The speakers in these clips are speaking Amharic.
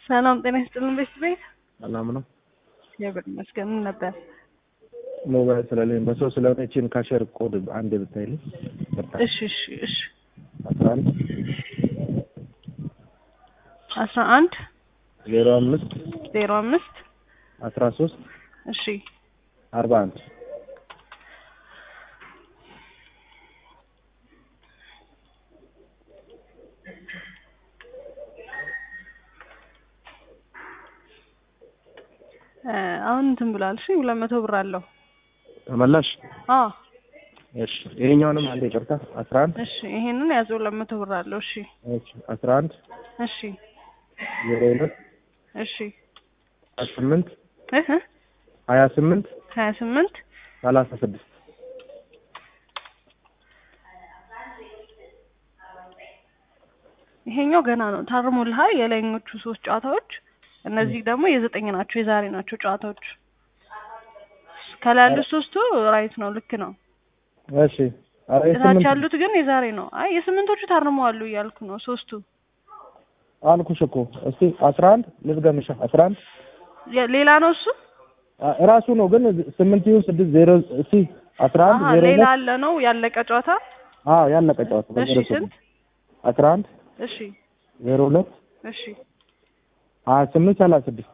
ሰላም ጤና ይስጥልን ቤት ቤት ሰላም ነው። እግዚአብሔር ይመስገን ምን ነበር? ሞባይል ስለሌለኝ በሰው ስለሆነ ይህችን ካሸር ኮድ አንድ ብታይልኝ። እሺ እሺ እሺ አስራ አንድ አስራ አንድ ዜሮ አምስት ዜሮ አምስት አስራ ሶስት እሺ አርባ አንድ እ አሁን እንትን ብሏል። እሺ ሁለት መቶ ብር አለው። ተመላሽ። አዎ እሺ ይሄኛውንም አንድ ይቅርታ። አስራ አንድ እሺ ይሄንን ያዘው ሁለት መቶ ብር አለው። እሺ እሺ አስራ አንድ እሺ ዜሮ ሁለት እሺ ሀያ ስምንት እህ ሀያ ስምንት ሀያ ስምንት ሰላሳ ስድስት ይሄኛው ገና ነው ታርሞልሃል። የላይኞቹ ሶስት ጨዋታዎች እነዚህ ደግሞ የዘጠኝ ናቸው የዛሬ ናቸው ጨዋታዎች። ከላይ ያሉት ሶስቱ ራይት ነው ልክ ነው። እሺ ኧረ እታች የስምንት ያሉት ግን የዛሬ ነው። አይ የስምንቶቹ ታርመዋሉ እያልኩ ነው ሶስቱ አልኩሽ እኮ እስቲ አስራ አንድ ልድገምሻ አስራ አንድ የ- ሌላ ነው እሱ አ- እራሱ ነው ግን ስምንት ይሁን ስድስት ዜሮ እስቲ አስራ አንድ አሀ ዜሮ ሌላ ሁለት አለ ነው ያለቀ ጨዋታ። አዎ ያለቀ ጨዋታ እሺ በዜሮ ስንት? ስምንት አስራ አንድ እሺ ዜሮ ሁለት እሺ ሀያ ስምንት ሰላሳ ስድስት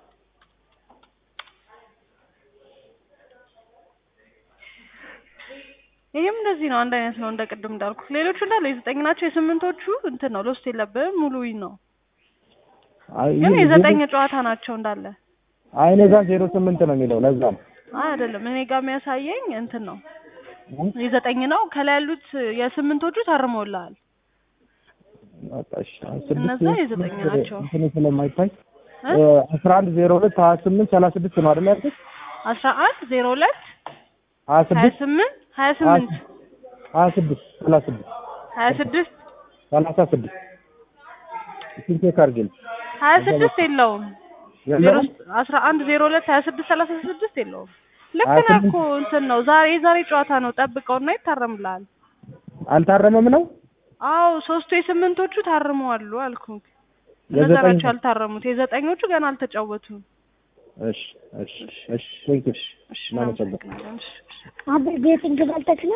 ይሄም እንደዚህ ነው። አንድ አይነት ነው እንደ ቅድም እንዳልኩ። ሌሎቹ እንዳለ የዘጠኝ ናቸው። የስምንቶቹ እንትን ነው ሎስት የለብህም ሙሉ ዊን ነው። አይ ግን ይሄ- የዘጠኝ ጨዋታ ናቸው እንዳለ። አይ እኔ ጋር ዜሮ ስምንት ነው የሚለው ለዛ ነው አይ አይደለም እኔ ጋር የሚያሳየኝ እንትን ነው የዘጠኝ ነው። ከላይ ያሉት የስምንቶቹ ታርመውልሃል። በቃ እሺ፣ አይ ስድስት እነዛ የዘጠኝ ናቸው። እንትኑ ስለማይታይ እ? አስራ አንድ ዜሮ ሁለት ሀያ ስምንት ሰላሳ ስድስት ነው አይደል ያልኩት? አስራ አንድ ዜሮ ሁለት ሀያ ሀያ ስድስት ስምንት ሀያ ስምንት ሀያ ስድስት ሰላሳ ስድስት ሀያ ስድስት ሰላሳ ስድስት እሱን ቼክ አድርጊልኝ። ሀያ ስድስት የለውም። ዜሮ የለውም? አስራ አንድ ዜሮ ሁለት ሀያ ስድስት ሰላሳ ስድስት የለውም። ልክ ሀያ ነህ ስምንት እኮ እንትን ነው ዛሬ የዛሬ ጨዋታ ነው። ጠብቀውና ይታረምልሃል። አልታረመም ነው አዎ ሶስቱ የስምንቶቹ ታርመዋሉ አልኩ። እነዛ የዘጠኝ- ናቸው ያልታረሙት። የዘጠኞቹ ገና አልተጫወቱም። እሺ እሺ እሺ ቴንክ ዩ እሺ እናመሰግናለን። እናመሰግናለን። እሺ። አቤት ቤት እንግባልተክ ነው